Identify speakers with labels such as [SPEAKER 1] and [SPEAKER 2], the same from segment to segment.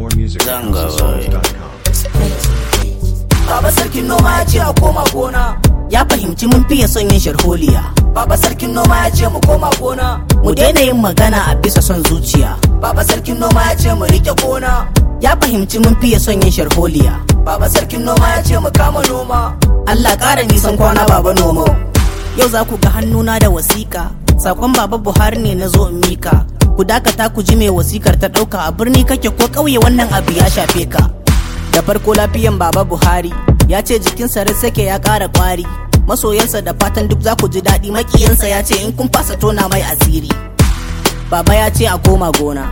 [SPEAKER 1] More music at
[SPEAKER 2] Zanga
[SPEAKER 1] houseofsongs.com.
[SPEAKER 3] Baba sarkin noma ya ce a koma gona. Ya fahimci mun fiye son yin sharholiya. Baba sarkin noma ya ce mu koma gona. Mu daina yin magana a bisa son zuciya. Baba sarkin noma ya ce mu rike gona. Ya fahimci mun fiye son yin sharholiya. Baba sarkin noma ya ce mu kama noma. Allah ƙara nisan kwana baba nomo. Yau za ku ga hannuna da wasiƙa. Sakon baba Buhari ne na zo in mika. Ku dakata ku ji mai wasikar ta ɗauka a birni kake ko ƙauye wannan abu ya shafe ka. da farko lafiyan baba buhari ya ce jikinsa sake ya ƙara ƙwari masoyansa da fatan duk za ku ji daɗi makiyansa ya ce in kun fasa tona mai asiri baba ya ce a koma gona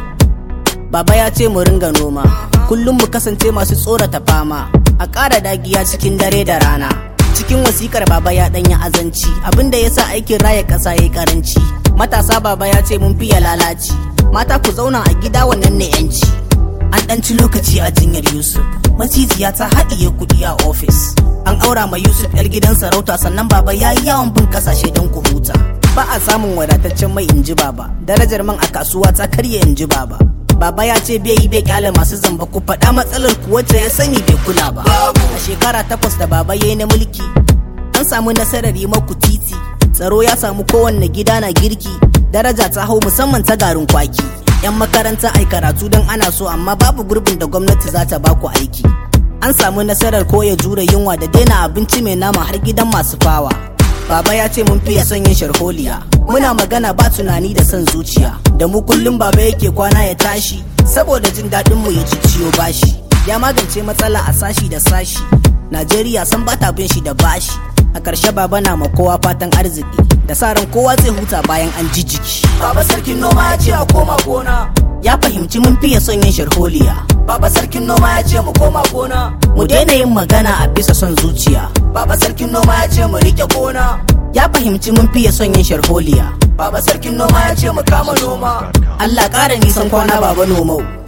[SPEAKER 3] baba ya ce mu ringa noma kullum mu kasance masu tsorata fama a ƙara dagiya cikin dare da rana cikin wasikar baba ya ɗanya azanci abinda ya sa aikin raya ƙasa ya yi ƙaranci matasa baba ya ce mun fiye lalaci mata ku zauna a gida wannan ne 'yanci an ɗan ci lokaci a jinyar yusuf macijiya ta haɗiye kuɗi a ofis an aura ma yusuf yar gidan sarauta sannan baba ya yi yawon bin ƙasashe don ku huta ba a samun wadataccen mai inji baba darajar man a kasuwa ta karye inji baba baba ya ce bai yi bai kyale masu zamba ku faɗa matsalar ku wacce ya sani bai kula ba a shekara takwas da baba ya yi na mulki an samu nasarar yi maku titi tsaro ya samu kowanne gida na girki daraja ta hau musamman ta garin kwaki 'yan makaranta ai karatu don ana so amma babu gurbin da gwamnati za ta baku aiki an samu nasarar koya jure yunwa da daina abinci mai nama har gidan masu fawa baba ya ce mun fiye son yin sharholiya muna magana ba tunani da son zuciya da mu kullum baba yake kwana ya tashi saboda jin daɗin mu ya ci ciyo bashi ya magance matsala a sashi da sashi najeriya san bata bin shi da bashi a ƙarshe baba na ma kowa fatan arziki da sa ran kowa zai huta bayan an ji jiki baba sarkin noma ya ce a koma gona ya fahimci mun fiye son yin sharholiya baba sarkin noma ya ce mu koma gona mu daina yin magana a bisa son zuciya baba sarkin noma ya ce mu rike gona ya fahimci mun fiye son yin sharholiya baba sarkin noma ya ce mu kama noma Allah ƙara nisan kwana baba nomau